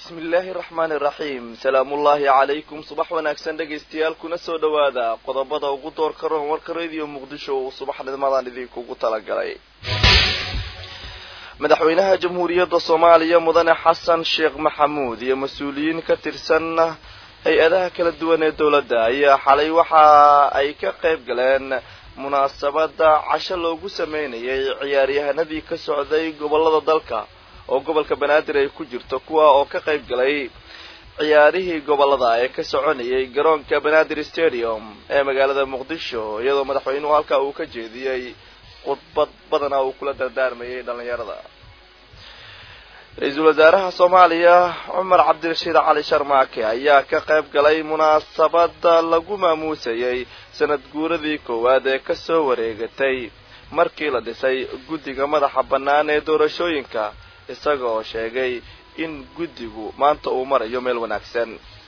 bismi illaahi raxmaani raxiim salaamullaahi calaykum subax wanaagsan dhegaystayaal kuna soo dhowaada qodobada ugu doorka roon warka radio muqdisho uu subaxnimadan idinkugu talagalay madaxweynaha jamhuuriyadda soomaaliya mudane xasan sheekh maxamuud iyo mas-uuliyiin ka tirsan hay-adaha kala duwan ee dowladda ayaa xalay waxa ay ka qayb galeen munaasabada casho loogu sameynayay ciyaaryahanadii ka socday gobolada dalka oo gobolka banaadir ay ku jirto kuwa oo ka qayb galay ciyaarihii gobolada ee ka soconayay garoonka banaadir stadium ee magaalada muqdisho iyadoo madaxweynuhu halkaa uu ka jeediyey khudbad badana uu kula dardaarmayay dhalinyarada ra-iisul wasaaraha soomaaliya cumar cabdirashiid cali sharmaake ayaa ka qayb galay munaasabada lagu maamuusayay sanad guuradii koowaad ee kasoo wareegatay markii la dhisay guddiga madaxa bannaan ee doorashooyinka isaga oo sheegay in guddigu maanta uu marayo meel wanaagsan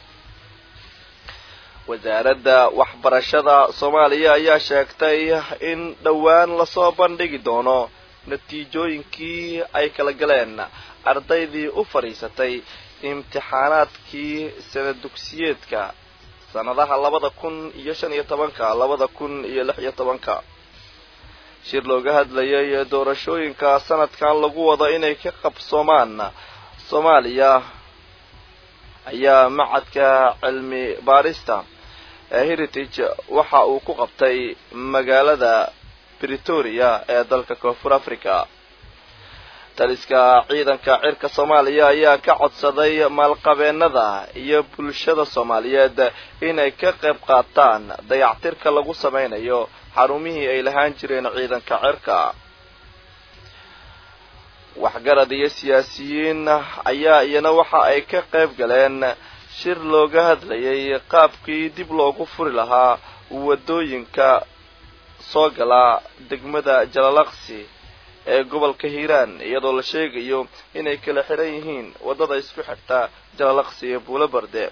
wasaaradda waxbarashada soomaaliya ayaa sheegtay in dhowaan lasoo bandhigi doono natiijooyinkii ay kala galeen ardaydii u fadhiisatay imtixaanaadkii sanad dugsiyeedka sanadaha labada kun iyo shan iyo tobanka labada kun iyo lix iyo tobanka shir looga hadlayay doorashooyinka sanadkan lagu wado inay ka qabsoomaan soomaaliya ayaa macadka cilmi baarista ee heritage waxa uu ku qabtay magaalada bretoria ee dalka koonfur africa taliska ciidanka cirka soomaaliya ayaa ka codsaday maalqabeenada iyo bulshada soomaaliyeed inay ka qayb qaataan dayactirka lagu sameynayo xarumihii ay lahaan jireen ciidanka cirka waxgarad iyo siyaasiyiin ayaa iyana waxa ay ka qayb galeen shir looga hadlayay qaabkii dib loogu furi lahaa wadooyinka soo gala degmada jalalaqsi ee gobolka hiiraan iyadoo la sheegayo inay kala xiran yihiin waddada isku xigta jalalaqsi iyo buulo barde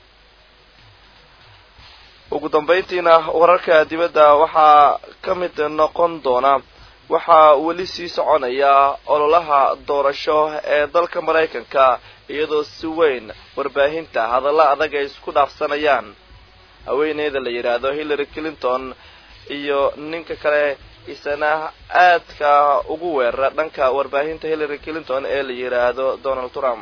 ugu dambayntiina wararka dibadda waxaa ka mid noqon doona waxaa weli sii soconaya ololaha doorasho ee dalka maraykanka iyadoo si weyn warbaahinta hadalla adag ay isku dhaafsanayaan haweeneyda la yidhaahdo hillary clinton iyo ninka kale isana aadka ugu weerara dhanka warbaahinta hillary clinton ee la yidhaahdo donald trump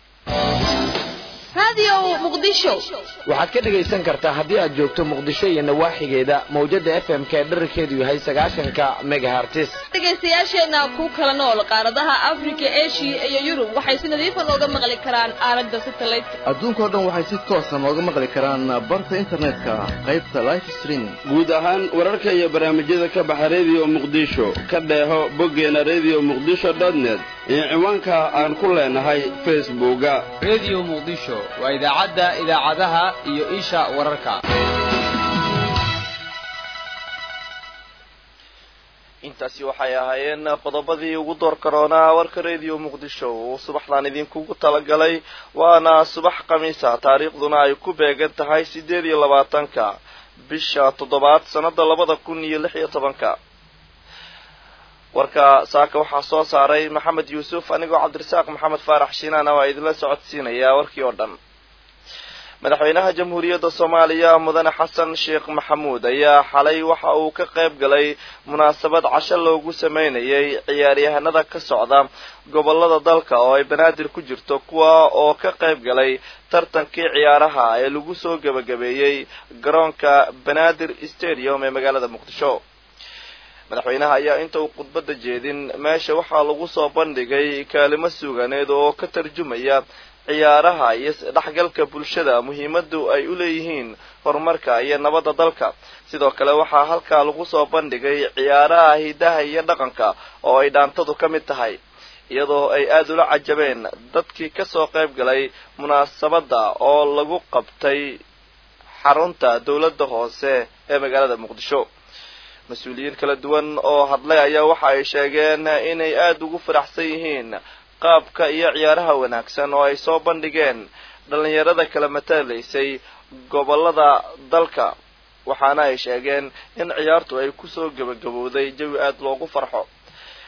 waxaad ka dhegaysan kartaa haddii aad joogto muqdisho iyo nawaaxigeeda mawjada f m ka dherarkeedu yahay sagaashanka megahartis dhegaystayaasheenna ku kala nool qaaradaha afrika eshiya iyo yurub waxay si nadiifa nooga maqli karaan aalada satellite adduunkao dhan waxay si toosa nooga maqli karaan barta internetka qaybta life streaming guud ahaan wararka iyo barnaamijyada ka baxa redio muqdisho ka dheeho boggeena redio muqdisho dotnet iyo ciwaanka aan ku leenahay facebooka redio muqdisho waa idaacadda idaacadaha iyo isha wararka intaasi waxay ahaayeen qodobadii ugu door karoonaa warka radio muqdisho uu subaxdan idinkugu talagalay waana subax khamiisa taariikhduna ay ku beegan tahay siddeed iyo labaatanka bisha toddobaad sannada labada kun iyo lix iyo tobanka warka saaka waxaa soo saaray maxamed yuusuf anigoo cabdirasaaq maxamed faarax shiinaana waa idinla socodsiinayaa warkii oo dhan madaxweynaha jamhuuriyadda soomaaliya mudane xasan sheekh maxamuud ayaa xalay waxa uu ka qayb galay munaasabad casho loogu sameynayay ciyaaryahanada ka socda gobolada dalka oo ay banaadir ku jirto kuwa oo ka qayb galay tartankii ciyaaraha ee lagu soo gebagabeeyey garoonka banaadir stadium ee magaalada muqdisho madaxweynaha ayaa inta uu khudbadda jeedin meesha waxaa lagu soo bandhigay kaalimo suuganeed oo ka tarjumaya ciyaaraha iyo isdhexgalka bulshada muhiimadu ay u leeyihiin horumarka iyo nabadda dalka sidoo kale waxaa halkaa lagu soo bandhigay ciyaaraha hidaha iyo dhaqanka oo ay dhaantadu ka mid tahay iyadoo ay aada ula cajabeen dadkii kasoo qayb galay munaasabadda oo lagu qabtay xarunta dowladda hoose ee magaalada muqdisho mas-uuliyiin kala duwan oo hadlay ayaa waxa ay sheegeen inay aada ugu faraxsan yihiin qaabka iyo ciyaaraha wanaagsan oo ay soo bandhigeen dhallinyarada kala matalaysay gobolada dalka waxaana ay sheegeen in ciyaartu ay kusoo gebagabowday jawi aada loogu farxo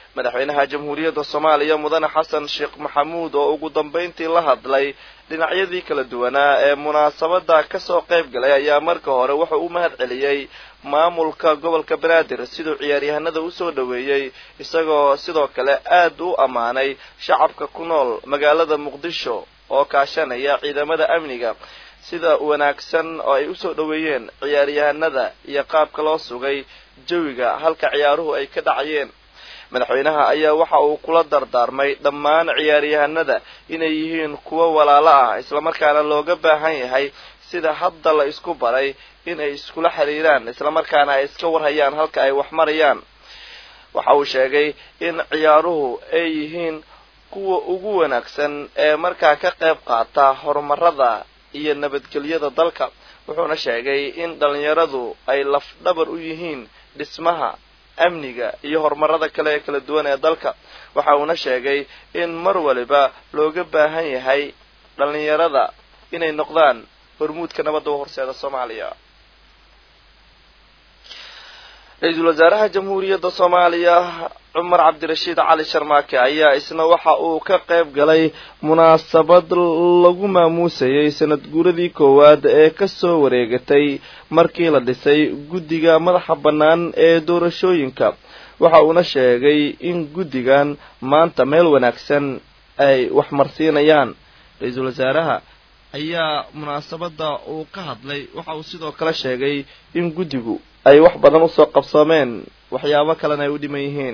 madaxweynaha jamhuuriyadda soomaaliya mudane xasan sheekh maxamuud oo ugu dambayntii la hadlay dhinacyadii kala duwanaa ee munaasabada kasoo qayb galay ayaa marka hore wuxuu u mahad celiyey maamulka gobolka banaadir siduu ciyaaryahanada usoo dhoweeyey isagoo sidoo kale aad u ammaanay shacabka ku nool magaalada muqdisho oo kaashanaya ciidamada amniga sida wanaagsan oo ay usoo dhoweeyeen ciyaaryahanada iyo qaabka loo sugay jawiga halka ciyaaruhu ay ka dhacayeen madaxweynaha ayaa waxa uu kula dardaarmay dhammaan ciyaaryahanada inay yihiin kuwo walaalo ah islamarkaana looga baahan yahay sida hadda la isku baray in ay iskula xiriiraan islamarkaana ay iska warhayaan halka ay wax marayaan waxa uu sheegay in ciyaaruhu ay yihiin kuwa ugu wanaagsan ee markaa ka qayb qaata horumarada iyo nabadgelyada dalka wuxuuna sheegay in dhalinyaradu ay lafdhabar u yihiin dhismaha amniga iyo horumarada kale ee kala duwan ee dalka waxa uuna sheegay in mar waliba looga baahan yahay dhalinyarada inay noqdaan hormuudka nabadda u horseeda soomaaliya ra-iisul wasaaraha jamhuuriyadda soomaaliya cumar cabdirashiid cali sharmaake ayaa isna waxa uu ka qayb galay munaasabad lagu maamuusayay sanad guuradii koowaad ee kasoo wareegatay markii la dhisay guddiga madaxa bannaan ee doorashooyinka waxa uuna sheegay in guddigan maanta meel wanaagsan ay wax marsiinayaan ra-iisul wasaaraha ayaa munaasabada uu ka hadlay waxa uu sidoo kale sheegay in guddigu ay wax badan usoo qabsoomeen waxyaabo kalena ay u dhiman yihiin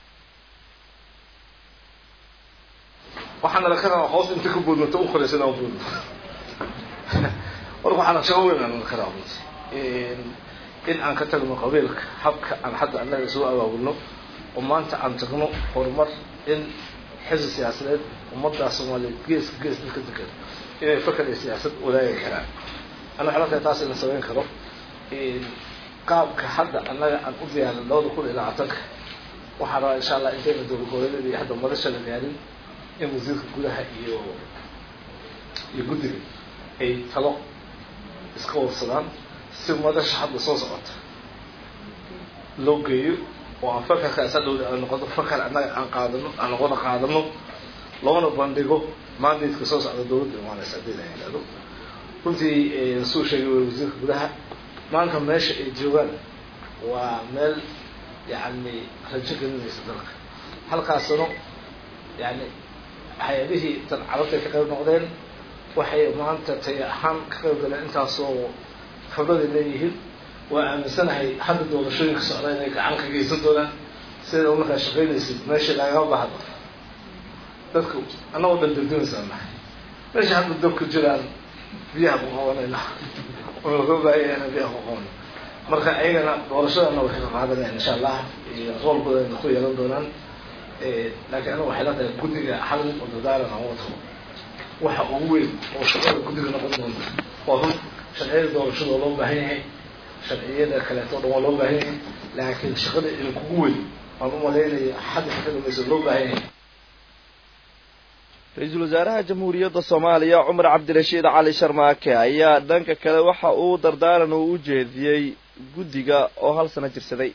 waxaana la karaa hoos inta ka boodnata u koraysa inaan boodno marka waxaana shaqo weyn aan la karaa in aan ka tagno qabiilka habka aan hadda annaga soo abaabulno oo maanta aan tagno horumar in xisbi siyaasadeed ummaddaa soomaaliyeed geeska gees dadka degan inay fakar iyo siyaasad wadaagi karaan ana waxay la tahay taas ina samayn karo qaabka hadda annaga aan u diyaarin labada kun iyo labaatanka waxaan rabaa insha allah intayna dowlad goboleedyada iyo hadda madasha la diyaarin in wasiirka gudaha iyo iyo guddiga ay talo iska warsadaan si madasha hadda soo socota loo geeyo oo aan fakarkaas hadhowda aan noqono fakar annaga aan qaadano aan noqono qaadano loona bandhigo mandatka soo socda dowladda imaanaysa haddii la yidhahdo runtii suu sheegay way wasiirka gudaha maanta meesha ay joogaan waa meel yani rajo gelinaysa dalka halkaasano yani hay-adihii tan carabtay ka qayb noqdeen waxay maanta tay ahaan ka qayb galeen intaasoo khibraday leeyihiin waa aaminsanahay hadda doorashooyinka socda inay gacan ka geysan doonaan sida u markaa shaqaynaysid meeshii lagama bahdo dadku annagoo dhan degdegaysaa nahay meesha hadda dabka jiraan biyaha ku qabanayna oo laga baahayana biyaha ku qaban marka ayagana doorashadana waxay ka qaadanayaan insha allah roolkoodana ku yeelan doonaan laakiin anaga waxay la tahay guddiga hal nin oo dadaaran aan wato waxa ugu weyn oo shaqada guddiga noqon doonta waa run sharciyada doorashada oo loo baahan yahay sharciyada kaleeto o dhan waa loo baahan yahay laakiin shaqada in kugu weyn waan u malaynaya xadda ka dambaysa loo baahan yahay ra-iisul wasaaraha jamhuuriyadda soomaaliya cumar cabdirashiid cali sharmaake ayaa dhanka kale waxa uu dardaaran uu u jeediyey guddiga oo hal sano jirsaday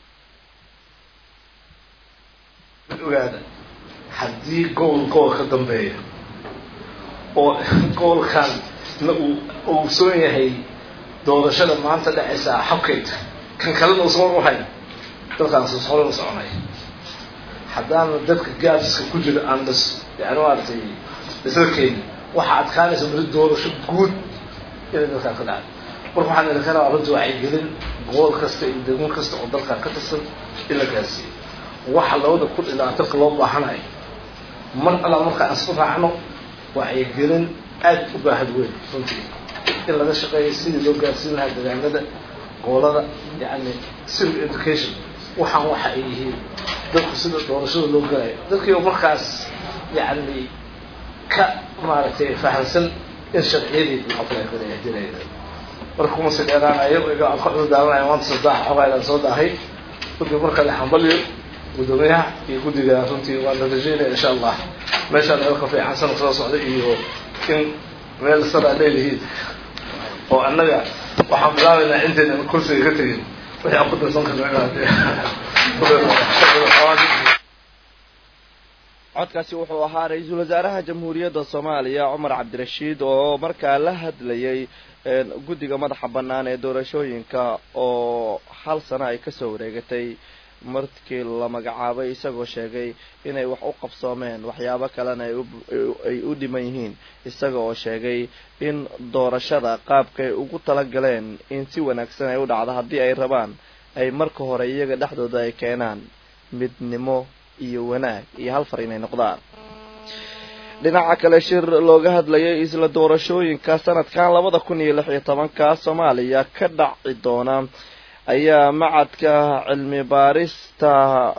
ogaada haddii gool gool ka dambeeya oo goolkan na uu ogsoon yahay doorashada maanta dhacaysa xabkayta kan kalena uusan war u hayn dalkaas hore u soconay haddaana dadka gaafiska ku jira aan dhis yani maaragtay isla keeni waxaa adkaanaysa mari doorasho guud inay dalkaan ka dhacdo marka waxaan idin ka rabaa runtii wacyigelin gool kasta iyo degmo kasta oo dalkaan ka tirsan in la gaarsiiyo waxa labada kun iyo labaatanka loo baahanayo mar allaa marka aan isku raacno wacyigelin aad u baahad weyn runtii in laga shaqeeyo sidii loo gaarsiin lahaa degaanada goolada yani civil education waxaan waxa ay yihiin dadku sida doorashada loo galayo dadkii markaas yani ka maaragtay fahamsan in sharciyadii la apply garaya jiraya marka kuma si dheeraanayo iga aan ka cudurdaaranaya maanta saddex xogaydaan soo daahay runtii marka la xambaliyo guddoomiyaha iyo guddiga runtii waan rajaynaya insha allah meeshaan meel ka fiican sanad soo socda iyo in meel saraa leelihiin oo annaga waxaan bilaabaynaa intayna kursiga ka tegin wixii aan ku darsan karno inaad codkaasi wuxuu ahaa ra-iisul wasaaraha jamhuuriyadda soomaaliya cumar cabdirashiid oo markaa la hadlayay guddiga madaxa bannaan ee doorashooyinka oo hal sano ay kasoo wareegatay markii la magacaabay isagoo sheegay inay wax u qabsoomeen waxyaabo kalena ay u dhiman yihiin isaga oo sheegay in doorashada qaabkay ugu talagaleen in si wanaagsan ay u dhacdo haddii ay rabaan ay marka hore iyaga dhexdooda ay keenaan midnimo iyo wanaag iyo hal far inay noqdaan dhinaca kale shir looga hadlayay isla doorashooyinka sanadkan labada kun iyo lix iyo tobanka soomaaliya ka dhaci doona ayaa macadka cilmi baarista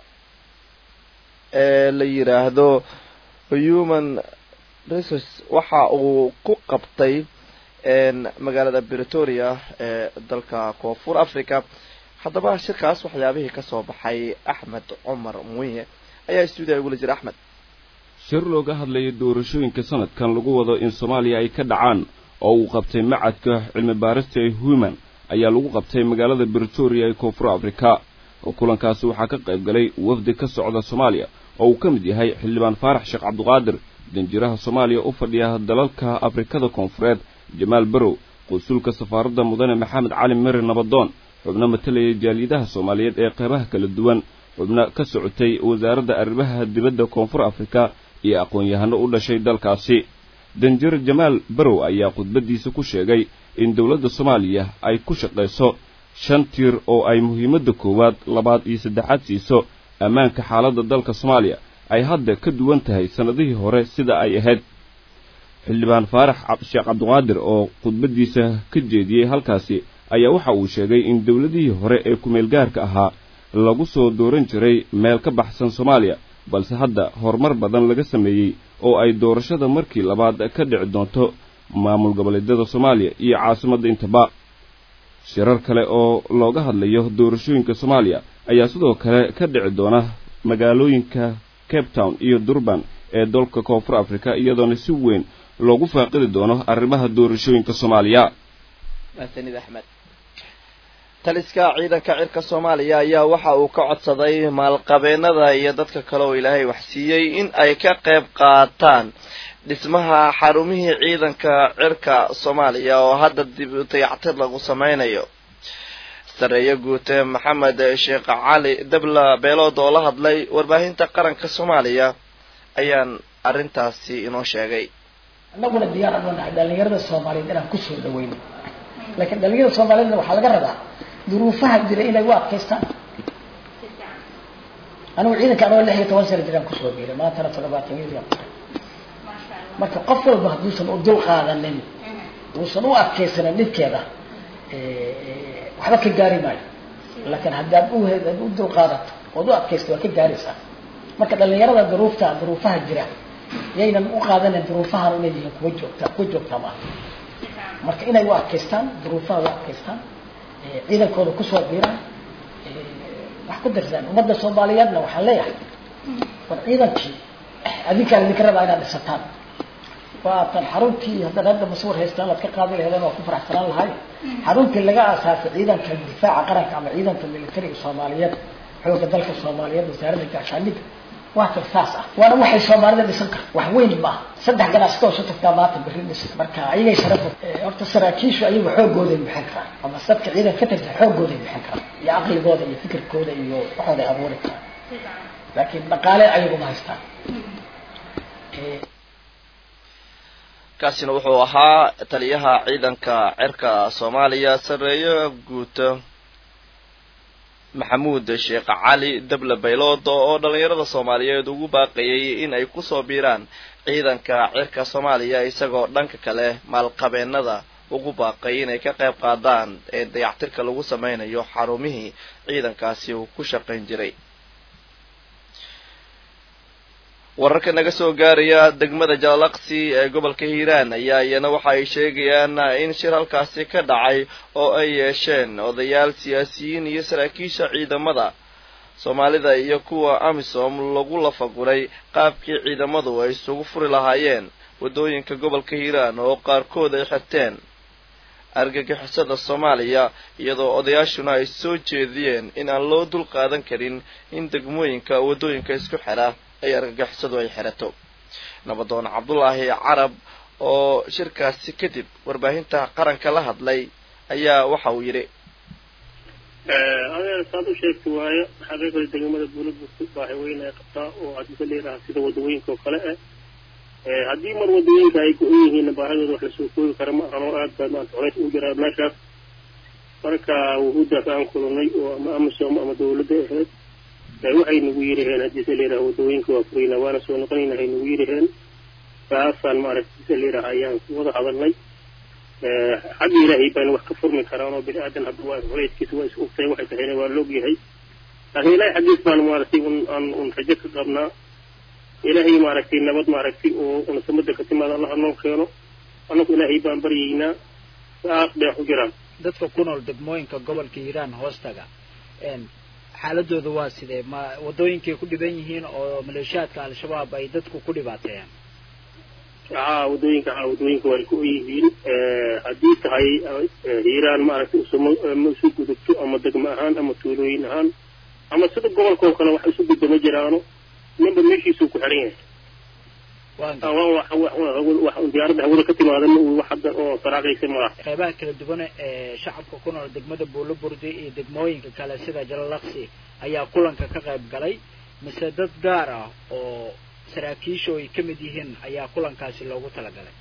ee la yiraahdo human resource waxa uu ku qabtay magaalada bretoria ee dalka koonfur africa haddaba shirkaas waxyaabihii kasoo baxay axmed cumar muye ayaa stuudiya igula jira axmed shir looga hadlayay doorashooyinka sanadkan lagu wado in soomaaliya ay ka dhacaan oo uu qabtay macadka cilmi baarista ee human ayaa lagu qabtay magaalada bretoria ee koonfur afrika oo kulankaasi waxaa ka qayb galay wafdi ka socda soomaaliya oo uu ka mid yahay xildhibaan faarax sheekh cabduqaadir danjiraha soomaaliya u fadhiya dalalka afrikada koonfureed jamaal barow qusulka safaaradda mudane maxamed cali meri nabadoon xubno matalayay jaaliyadaha soomaaliyeed ee qeybaha kala duwan xubno ka socotay wasaaradda arrimaha dibadda koonfur afrika iyo aqoon-yahano u dhashay dalkaasi danjir jamaal barow ayaa khudbaddiisa ku sheegay in dowladda soomaaliya ay ku shaqayso shan tiir oo ay muhiimadda koowaad labaad iyo saddexaad siiso ammaanka xaaladda dalka soomaaliya ay hadda ka duwan tahay sannadihii hore sida ay ahayd xildhibaan faarax sheekh cabduqaadir oo khudbaddiisa ka jeediyey halkaasi ayaa waxa uu sheegay in dowladihii hore ee kumeelgaarka ahaa lagu soo dooran jiray meel ka baxsan soomaaliya balse hadda horumar badan laga sameeyey oo ay doorashada markii labaad ka dhici doonto maamul goboleedyada soomaaliya iyo caasimadda intaba shirar kale oo looga hadlayo doorashooyinka soomaaliya ayaa sidoo kale ka dhici doona magaalooyinka cape town iyo durban ee dalka koonfur africa iyadoona si weyn loogu faaqidi doono arrimaha doorashooyinka soomaaliya mahadsanid axmed taliska ciidanka cirka soomaaliya ayaa waxa uu ka codsaday maalqabeenada iyo dadka kale oo ilaahay wax siiyey in ay ka qayb qaataan dhismaha xarumihii ciidanka cirka soomaaliya oo hadda dib dayactir lagu sameynayo sareeye guute maxamed sheekh cali dabla beelood oo la hadlay warbaahinta qaranka soomaaliya ayaan arrintaasi inoo sheegay annaguna diyaar aan nahay dhalinyarada soomaaliyeed inaan kusoo dhaweyno laakiin dhalinyarada soomaaliyeedna waxaa laga rabaa duruufaha jira inay u adkaystaan anigu ciidanka anoo lix iyo toban sana jiraan kusoo biiray maantana toddobaatan yadian marka qof walba hadduusan u dul qaadanin uusan u adkaysanin dhibkeeda waxba ka gaari maayo laakiin haddaad u u dul qaadato ood u adkaysto waa ka gaaraysaa marka dhalinyarada duruufta duruufaha jira yaynan u qaadanin duruufahan inay yihiin kuwa joogta kuwa joogtaa maaha marka inay u adkaystaan duruufaha u adkaystaan ciidankooda kusoo biiraan wax ku darsaan ummadda soomaaliyeedna waxaan leeyahay war ciidankii adinkaan idinka rabaa inaad dhisataan waatan xaruntii haddaad hadda masuur haystaan aad ka qaadi laheedeen waa ku faraxsanaan lahay xaruntii laga aasaasay ciidanka difaaca qaranka ama ciidanka militariga soomaaliyeed xooga dalka soomaaliyeed wasaaradda gaashaandhigga waa tan saas ah waana waxay soomaalida dhisan karta wax weyn maaha saddex ganacsato oo sotagtaa maanta berri dhisa marka ayagay sharaf horta saraakiishu ayagu xoogooday bixin karaan ama dadka ciidan ka tirsan xoogooday bixin karaan iyo caqligooda iyo fikirkooda iyo waxooday abuuri karaan laakiin dhaqaale ayagu ma haystaan kaasina wuxuu ahaa taliyaha ciidanka cirka soomaaliya sareeye guuto maxamuud sheekh cali dable baylood oo dhalinyarada soomaaliyeed ugu baaqayay in ay kusoo biiraan ciidanka cirka soomaaliya isagoo dhanka kale maalqabeenada ugu baaqay inay ka qayb qaadaan ee dayactirka lagu sameynayo xarumihii ciidankaasi uu ku shaqayn jiray wararka naga soo gaaraya degmada jalalaqsi ee gobolka hiiraan ayaa iyana waxa ay sheegayaan in shir halkaasi ka dhacay oo ay yeesheen odayaal siyaasiyiin iyo saraakiisha ciidamada soomaalida iyo kuwa amisom lagu lafaguray qaabkii ciidamadu ay isugu furi lahaayeen waddooyinka gobolka hiiraan oo qaarkood ay xirteen argagixisada soomaaliya iyadoo odayaashuna ay soo jeediyeen in aan loo dul qaadan karin in degmooyinka waddooyinka isku xidha ay argagixisadu ay xirato nabadoon cabdulaahi carab oo shirkaasi kadib warbaahinta qaranka la hadlay ayaa waxa uu yidhi adeer saad u sheegta waayo xaqiiqda degmada buulaburta baahi weyn ay qabtaa oo hadisa leeraha sida wadawooyinka oo kale ah haddii mar wadawooyinka ay go-on yihiinna baahidooda wax lasoo koobi kara ma ahan oo aad baa maanta culays u jiraa meeshaas marka wuhuuddaas aan kulannay oo ama amisom ama dawladda ahayd waxay nagu yiraheen haddiise leeraha wadawooyinka waa furayna waana soo noqonayna hay nagu yiraheen saasaan maaragtise leeraha ayaan ku wada hadalnay xagga ilaahay baana wax ka furmi karaan oo bini aadan hadda waa culayskiisa waa is ogtahay waxay tahayna waa loog yahay laakiin ilaahay xaggiis baan maaragtay un aan un rajo ka qabnaa ilaahay maaragtay nabad maaragtay oo unasamada ka timaada allaha noo keeno annagu ilaahay baan baryaynaa saas bay wax u jiraan dadka ku nool degmooyinka gobolka hiiraan hoostaga xaaladooda waa sidee ma wadooyinkay ku dhiban yihiin oo maleeshiyaadka al-shabaab ay dadku ku dhibaateeyaan haa wadooyinka haa wadooyinka way ku yihiin haddii tahay hiiraan maaragtay usuma ma isu gudubto ama degmo ahaan ama tuulooyin ahaan ama sida gobolka oo kale wax isu gudba ma jiraano ninba meeshiisuu ku xiran yahay wax diyaaradda hawada ka timaada ma uu wax hadda oo saraaqaysa malaha qeybaha kala duwan ee shacabka ku nool degmada buulo burdi iyo degmooyinka kale sida jalalaqsi ayaa kulanka ka qayb galay mise dad gaar ah oo saraakiisha ay ka mid yihiin ayaa kulankaasi loogu talagalay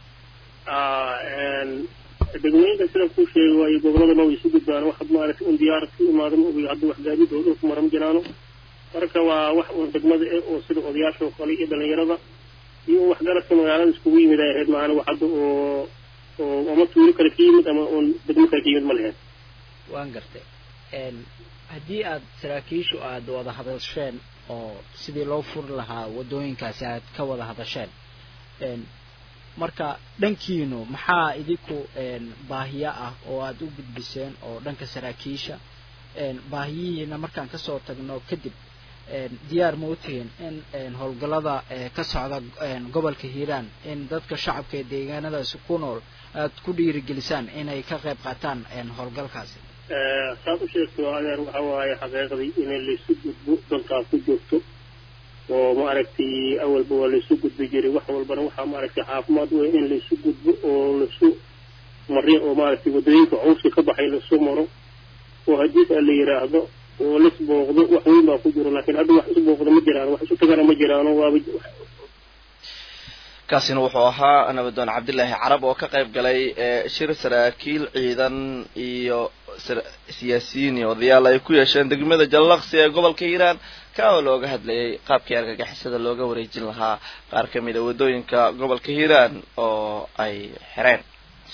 degmooyinka sida kuu sheegay waayo goboladana way isu gudbaan wax maaragtay un diyaarad ka imaada ma ogi hadda wax gaadiidooda ku maran jiraano marka waa wax un degmada eh oo sida odayaasha oo kale iyo dhalinyarada iyo waxgaradka magaalada iskugu yimid ay ahayd maana wax hadda oo oo ama tuulo kale ka yimid ama un degmo kale ka yimid ma leheen waan gartay haddii aad saraakiishu aad wada hadasheen oo sidii loo furi lahaa wadooyinkaasi aad ka wada hadasheen marka dhankiinu maxaa idinku baahiyo ah oo aad u gudbiseen oo dhanka saraakiisha baahiyihiina markaan kasoo tagno kadib diyaar ma u tihiin in howlgallada ka socda gobolka hiiraan in dadka shacabka ee deegaanadaasi ku nool aad ku dhiirigelisaan inay ka qayb qaataan howlgalkaasi saad u sheegto adeer waxa waaye xaqiiqdii in laysu gudbo dantaa ku jirto oo maaragtay awalba waa laysu gudbi jiray wax walbana waxaa maaragtay caafimaad wey in laysu gudbo oo lasu marin oo maaragtay waddooyinka cawska ka baxay lasu maro oo haddiis a la yidhaahdo oo lis booqdo wax weyn baa ku jiro laakiin hadda wax isu booqdo ma jiraan wax isu tagana ma jiraano waaba kaasina wuxuu ahaa nabadoon cabdilaahi carab oo ka qayb galay shir saraakiil ciidan iyo siyaasiyiin iyo odayaal ay ku yeesheen degmada jallaqsi ee gobolka hiiraan ka oo looga hadlayay qaabkii argagixisada looga wareejin lahaa qaar ka mid a waddooyinka gobolka hiiraan oo ay xireen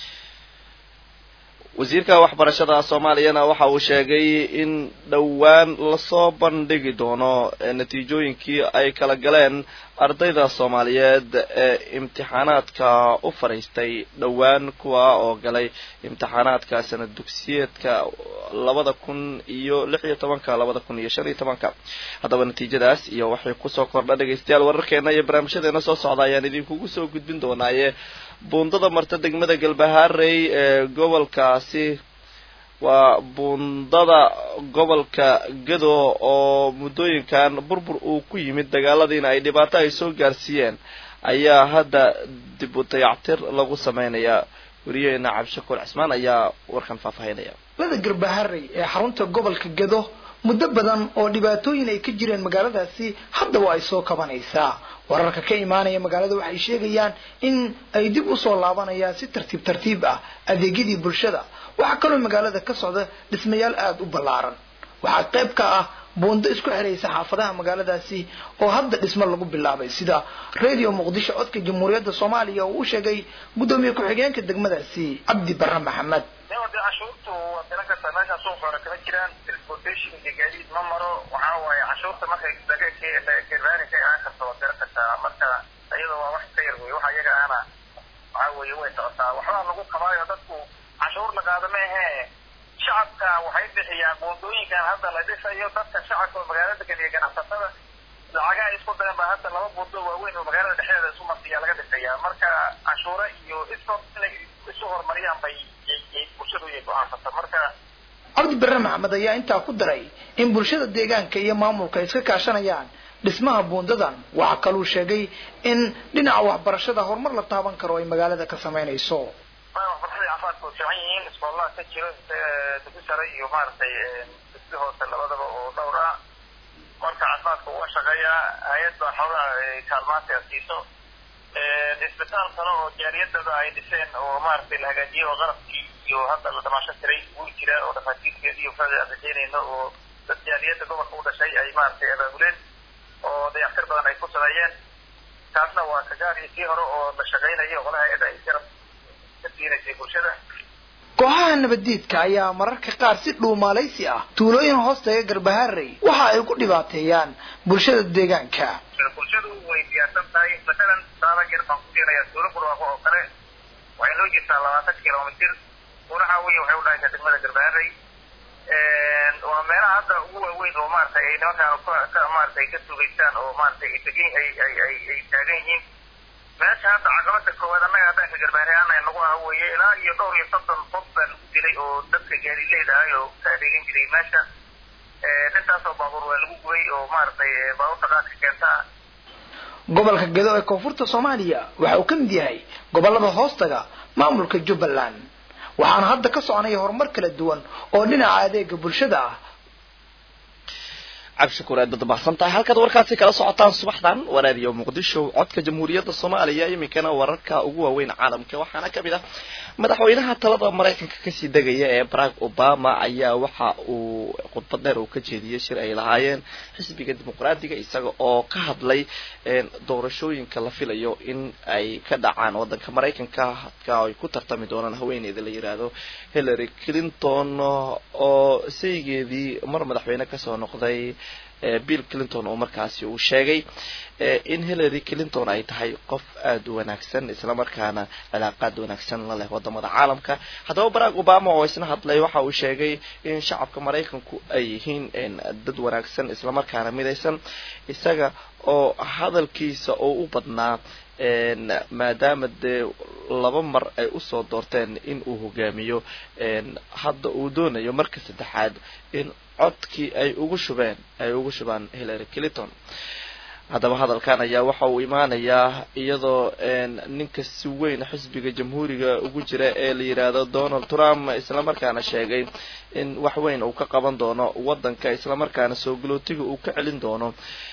wasiirka waxbarashada soomaaliyana waxa uu sheegay in dhowaan lasoo bandhigi doono natiijooyinkii ay kala galeen ardayda soomaaliyeed ee imtixaanaadka u fadhiistay dhowaan kuwa oo galay imtixaanaadka sanad dugsiyeedka labada kun iyo lix iyo tobanka labada kun iyo shan iyo tobanka haddaba natiijadaas iyo waxay kusoo kordha dhegaystayaal wararkeena iyo barnaamijyadeena soo socda ayaan idinkugu soo gudbin doonaaye buundada marta degmada galbahaarey ee gobolkaasi waa buundada gobolka gado oo muddooyinkan burbur uu ku yimid dagaaladiina ay dhibaato ay soo gaarsiiyeen ayaa hadda dib u dayactir lagu sameynayaa weriyaheena cabdishakuur cismaan ayaa warkan faahfaahinaya lada garbaharey ee xarunta gobolka gado muddo badan oo dhibaatooyin ay ka jireen magaaladaasi hadda waa ay soo kabanaysaa wararka ka imaanaya magaalada waxay sheegayaan in ay dib usoo laabanayaan si tartiib tartiib ah adeegyadii bulshada waxaa kaloo magaalada ka socda dhismayaal aada u ballaaran waxaa qayb ka ah buundo isku xiraysa xaafadaha magaaladaasi oo hadda dhismo lagu bilaabay sida radio muqdisho codka jamhuuriyadda soomaaliya uu u sheegay guddoomiye ku-xigeenka degmadaasi cabdi barre maxamed cashuurtu waa garan kartaa meesha suuqa hore kama jiraan transportation iyo gaadiid ma maro waxaa waaye cashuurta markay garaanika aan karto waa garan kartaa marka iyada waa wax ka yar wey waxa iyaga ana waxaa weeye way socotaa waxbaa lagu qabaayo dadku cashuur la qaado ma ahee shacabka waxay bixiyaan buundooyinkan hadda la dhisayo dadka shacabka oo magaalada degan iyo ganacsatada lacagaha isku dayan baa hadda laba buundo waaweyn oo magaalada dhexdeeda isu marsiyaa laga dhisayaa marka cashuure iyo iskood inay isu horumariyaan bay bulshadu ay go-aansata marka cabdi barre maxamed ayaa intaa ku daray in bulshada deegaanka iyo maamulka ay iska kaashanayaan dhismaha buundadan waxaa kaluu sheegay in dhinaca waxbarashada horumar la taaban karo ay magaalada ka samaynayso waxbarashada caafimaadka way fiican yihiin iskoolaha ka jiro dugsi sare iyo maaragtay dugsi hoose labadaba oo dhowr ah marka caafimaadka waa shaqeeyaa hay-ad baa xoogaa kaalmaanta siiso isbitaal kale oo jaariyadada ay dhiseen oo maaragtay la hagaajiyey oo qalabkii iyo hadda la dhamaasho tiray wuu jiraa oo dhakhaatiirkeeda iyo fada aan rajeynayno oo dad jaariyadda gobolka u dhashay ay maaragtay abaabuleen oo dayactir badan ay ku sameeyeen taasna waa kagaari kii hore oo la shaqeynayo qolaha hay-adda ay garab ka siinaysay bulshada kooxaha nabaddiidka ayaa mararka qaar si dhuumaalaysi ah tuulooyin hoostaga garbaharey waxa ay ku dhibaateeyaan bulshada deegaanka bulshadu way diyaarsan tahay masalan saaba yar baan ku keenayaa tuulo burwaaqo oo kale waxay noo jirtaa labaatan kilomitir unaxa wey waxay u dhahaysaa degmada garbaharey waa meelaha hadda ugu waaweyn oo maaragtay ay nimankaan ka maaragtay ka sugaystaan oo maaragtay ay degin ay ay ay ay taagan yihiin meesha hadda caqabada koowaad annaga haddaan ka garbaarayaana nagu aha weeye ilaa iyo dhowr iyo soddon qof baa lagu dilay oo dadka gaadileyd ahay oo ka adeegan jiray meesha intaasoo baabuur waa lagu gubay oo maaragtay baabuurta qaadka keenta ah gobolka gedo ee koonfurta soomaaliya waxa uu ka mid yahay gobolada hoostaga maamulka jubbaland waxaana hadda ka soconaya horumar kala duwan oo dhinaca adeega bulshada ah cabdishakuur aad baad mahadsan tahay halkaad warkaasi kala socotaan subaxdan waraadiyo muqdisho codka jamhuuriyadda soomaaliya iminkana wararka ugu waaweyn caalamka waxaana kamid ah madaxweynaha talada maraykanka kasii degaya ee barack obama ayaa waxa uu khudbad dheer uu ka jeediyey shir ay lahaayeen xisbiga dimuqraadiga isaga oo ka hadlay doorashooyinka la filayo in ay ka dhacaan wadanka maraykanka hadka ay ku tartami doonaan haweeneyda la yiraahdo hillary clinton oo saygeedii mar madaxweyne kasoo noqday bill clinton oo markaasi uu sheegay in hillary clinton ay tahay qof aada u wanaagsan islamarkaana cilaaqaad wanaagsan la leh wadamada caalamka haddaba barack obama oo isna hadlay waxa uu sheegay in shacabka maraykanku ay yihiin dad wanaagsan islamarkaana midaysan isaga oo hadalkiisa oo u badnaa maadaama dee laba mar ay usoo doorteen in uu hogaamiyo hadda uu doonayo marka saddexaad in codkii ay ugu shubeen ay ugu shubaan hillary clinton haddaba hadalkan ayaa waxa uu imaanayaa iyadoo ninka si weyn xisbiga jamhuuriga ugu jira ee la yidhaahdo donald trump islamarkaana sheegay in wax weyn uu ka qaban doono wadanka islamarkaana soo galootiga uu ka celin doono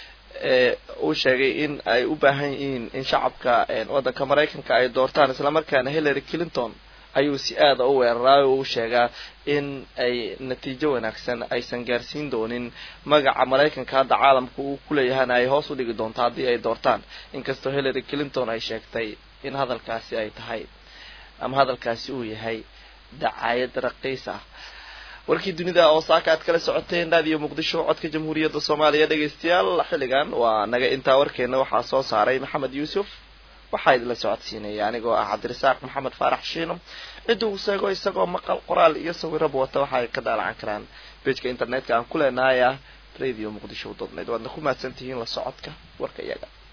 uu sheegay in ay u baahan yihiin in shacabka wadanka maraykanka ay doortaan islamarkaana hillary clinton ayuu si aada u weeraray oo u sheegaa in ay natiijo wanaagsan aysan gaarsiin doonin magaca maraykanka hadda caalamka uu kuleeyahana ay hoos u dhigi doonto haddii ay doortaan inkastoo hillary clinton ay sheegtay in hadalkaasi ay tahay ama hadalkaasi uu yahay dacaayad raqiis ah warkii dunida oo saaka aad kala socoteen raadiyo muqdisho codka jamhuuriyadda soomaaliya dhegaystayaal xilligan waa naga intaa warkeena waxaa soo saaray maxamed yuusuf waxaa idinla socodsiinaya anigoo ah cabdirasaaq maxamed faarax shiino cidda uu sheego isagoo maqal qoraal iyo sawiraba wata waxa ay ka daalacan karaan bejka internetka aan ku leenahay ah radio muqdisho dot net waadna ku mahadsan tihiin la socodka warka iyaga